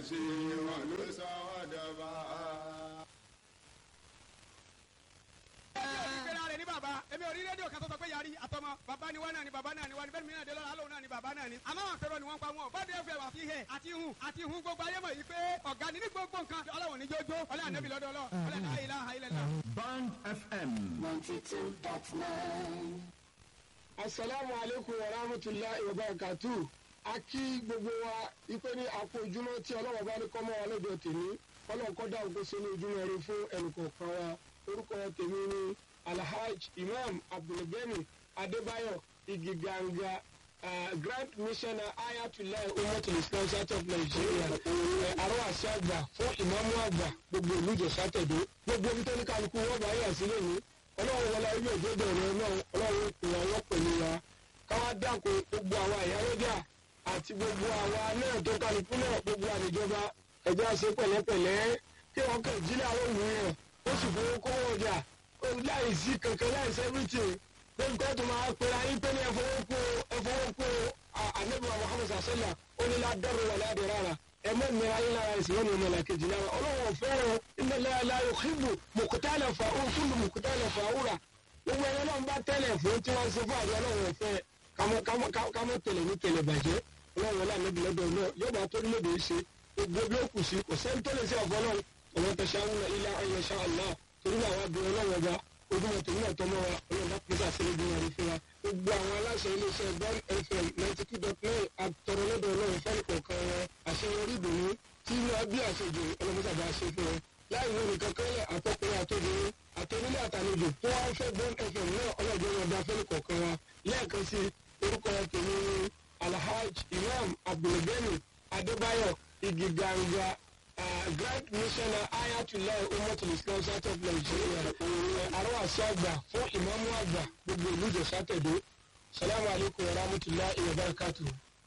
ṣe wọn ló sọ wọ́n dọba. ìpera rẹ̀ ní bàbá èmi ò rí rédíò kan tó sọ pé yarí àtọmọ bàbá ni wọn náà ni bàbá náà ni wọn ni bẹ́ẹ̀ mi náà dé lọ́la alóhùn náà ni bàbá náà ni. àmọ́ àwọn akẹ́rọ ni wọ́n pa wọn bọ́dé ẹ̀fẹ̀ wà fi hẹ̀ àti hun àti hun gbogbo ayé mọ̀ yìí pé ọ̀gá ni ní gbogbo nǹkan ọlọ́wọ̀n ní jójó ọlẹ́ ànábì lọ́dọ̀ ọlọ́ ọlẹ́ la ilaha illallah. Band FM. asalaamu aleykum wa rahmatulahi wa barakatu a kí gbogbo wa ipe ní àpò ojúmọ́ tí ọlọ́wọ́ bá ní kọ́mọ́ wa lọ́jọ́ tèmi ọlọ́run kọ́ dá ògbó sínú ojúmọ́ rẹ fún ẹnìkọ̀ọ̀kan wa orúkọ tèmi ní alhaj imam abdulgani adébáyọ̀ igiganga uh, grand missioner ayatollah umatul islam south of nigeria àrùn àṣẹ àgbà fún ìmáàmù àgbà gbogbo ìlú ìjọsà tẹ̀dó gbogbo ibi tó ní kálukú wọ́n bá yà sílẹ̀ ní ọlọ́run wọlé ilé ìjọba ọ̀rọ̀ náà ọlọ́run kò wá wọ́n pẹ̀lú wa káwá dáko gbogbo àwa ìyálójà àti gbogbo àwa náà tó kálukú náà gbogbo àdìjọba ẹ̀jẹ̀ àṣẹ pẹ̀lẹ́pẹ̀lẹ́ kí wọ́n kàn jí láwọn òwúrọ̀ ó sì fowó kówó ọjà láì sí kankan láì sẹ́fìtì pé nǹkan tó máa pera yín pé ní ẹ̀fọwọ́kú ẹ̀fọwọ́kú ànábìwá muhammed sàṣẹ́là ó ní ládàrú wà ládàrú rárá ẹ mọ mìíràn ayé lára ẹsìn wọn ni ọmọ ìlà kejì lára ọlọ́wọ́ fẹ́ràn iná láyà òhìbù mùkútàlẹ̀ fà ó fúlù mùkútàlẹ̀ fà wúrà gbogbo ẹni náà ń bá tẹ́lẹ̀ fún tí wọ́n ń ṣe fún àbí ọlọ́wọ́ fẹ́ kámọ́ tẹ̀lẹ̀ ní tẹ̀lẹ̀ bàjẹ́ ọlọ́wọ́ lànàbí lọ́dọ̀ náà yọba tó nílòdì ṣe gbogbo bí ó kù sí kò sẹ́ni tó lè ṣe ọ̀fọ́ náà ọ̀wọ́n tẹ̀ ṣáà ńlá ilá ayẹṣẹ́ àlá torí àwọn abìnrin ọlọ́wọ́ ọba ojúmọ̀ tèmi náà tọmọ wa ọlọ́run bá pèsè àṣírí bí wọn rí fún wa gbogbo àwọn aláṣẹ iléeṣẹ́ bọ́n fm ninety two dot nine àtọ̀rọ̀ lọ́dọ̀ ọlọ́run fẹ́ẹ́ kọ̀ọ̀kan wọn àṣeyọrí ìdùnnú tí wọ́n bí àṣejù ọlọ́mọṣàbà ṣe fún wọn láì wọ́n nìkan kọ́lẹ̀ àtọkùnrin àtọ́bìnrin àtọ́nílé àtàlejò tó wá ń fẹ́ bọ́n fm náà ọlọ́jọ́ wọn dá fẹ́ẹ́ kọ̀ọ̀kan wa lẹ́ẹ̀kan sí orúkọ tèmi alhaj imam abdulgani adébáyọ̀ igiganga grand missioner ayatollah umatul islam south of nigeria àrùn àṣẹ àgbà fún ìmọ̀mú àgbà gbogbo ìlú ìjọsà tẹ̀dó salamu alaykum wa rahmatulahi wa barakatu.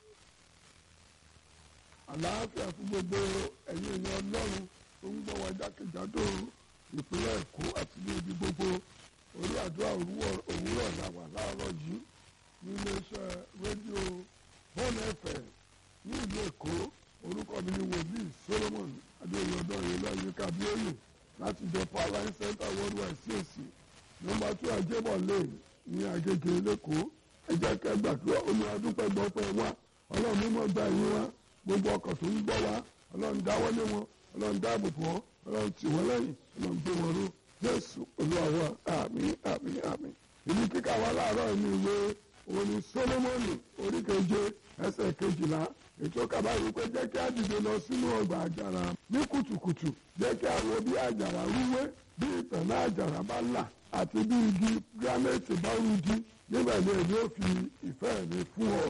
àlàáfíà fún gbogbo ẹ̀yin èèyàn ọlọ́run tó ń gbọ́ wa jákèjádò ìpínlẹ̀ èkó àti ní ibi gbogbo orí àdúrà òwúrọ̀ làwà láàárọ̀ yìí ní iléeṣẹ́ rédíò bọ́ọ̀nù ẹ̀fẹ̀ ní ìlú èkó orúkọ mi ni wòlíì solomon adéyọdọ ìlọyìn kábíyèyè láti jọ powerline center worldwide cac nọmba two ajébọ lane ní agége lẹkọọ ẹ jẹ́ kẹ́ gbàdúrà omi adúpẹ́ gbọ́pẹ́ wá ọlọ́run mímọ́ gba ẹ̀yìn wá gbogbo ọkọ̀ tó ń gbọ́ wá ọlọ́run dáwọ́lé wọn ọlọ́run dáàbò bò wọ́n ọlọ́run tì wọ́n lẹ́yìn ọlọ́run gbé wọn ró jésù olúwa wa àmì àmì àmì ìlú kíkà wa láàárọ̀ ní ìwé òní solomoni oríkeje ẹsẹ̀ kejìlá ètò kàbáyé pé jẹ́ kí á dìde lọ sínú ọgbà àjàrà ní kùtùkùtù jẹ́ kí á wo bí àjàrà rúwé bí ìtànná àjàrà bá là àti bí igi gírámẹ́tì bá rújí nígbà ní èmi ò fi ìfẹ́ mi fún ọ.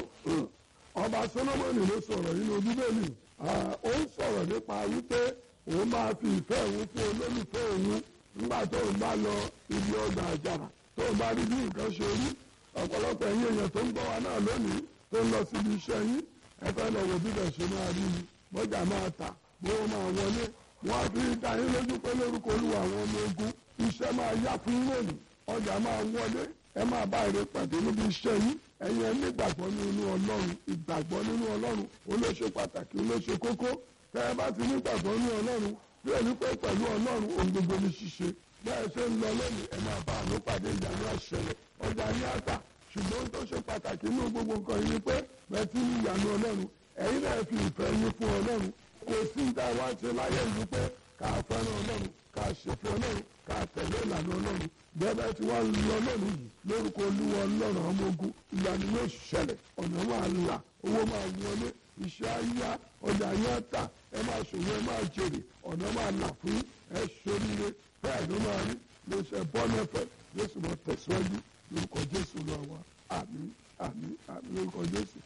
ọba solomoni ló sọ̀rọ̀ nínú bíbélì ó ń sọ̀rọ̀ nípa wípé òun máa fi ìfẹ́ òun fún olólùfẹ́ òun nígbà tó ń bá lọ ibi ọgbà àjàrà tó ń bá rí bí nǹkan ṣe rí ọ̀pọ̀lọpọ̀ ẹ̀yìn èèyàn tó ń gbọ́ wa náà lónìí tó ń lọ síbi iṣẹ́ yín ẹ fẹ́ lọ wo bíbẹ̀ ṣe máa rí ni bọ́jà máa tà bówó máa wọlé wọ́n á fi dá yín lójú pé lórúkọ olúwa àwọn ọmọ ogun iṣẹ́ máa yá fún lónìí ọjà máa wọlé ẹ máa bá èrè pàdé níbi iṣẹ́ yín ẹ̀yin ẹni ìgbàgbọ́ nínú ọlọ́run ìgbàgbọ́ nínú ọlọ́run olóṣe pàtàkì olóṣe kókó tẹ́ ẹ bá ti ní ìgbàgbọ́ nínú ọlọ́run bí ẹni pé pẹ̀lú ọlọ́run ohun gbogbo ní ṣíṣe bẹ́ẹ̀ ṣe ń lọ lónìí ẹ máa bá àánú pàdé ìyanu àṣẹlẹ̀ ọjà ní àtà ṣùgbọ́n tó ṣe pàtàkì nínú gbogbo nǹkan yìí ni pé bẹ́ẹ̀ tí ní ìyanu ọlọ́run ẹ̀yin náà fi ìfẹ́ yín fún ọlọ́run kò sí ní táwa ṣe láyé ìlú pé ká fẹ́ràn ọlọ́run ká ṣèfẹ́ ọlọ́run ká tẹ̀lé ìlànà ọlọ́run bẹ́ẹ̀ tí wọ́n lọ lónìí yìí lórúkọ olúwa ọlọ́run ọmọ ogun ìyanu yóò ṣẹlẹ̀ ọ̀nà máa là owó máa wọlé iṣẹ́ ayá ọjà yẹn tà ẹ máa ṣòwò ẹ máa jèrè ọ̀nà máa là fún ẹ ṣoríire bẹ́ẹ̀ ló máa rí ló ṣe bọ́ọ̀nẹ́fẹ̀ jésù mọ̀ tẹ̀síwájú lórúkọ jésù lọ wa àmì àmì àmì lórúkọ jésù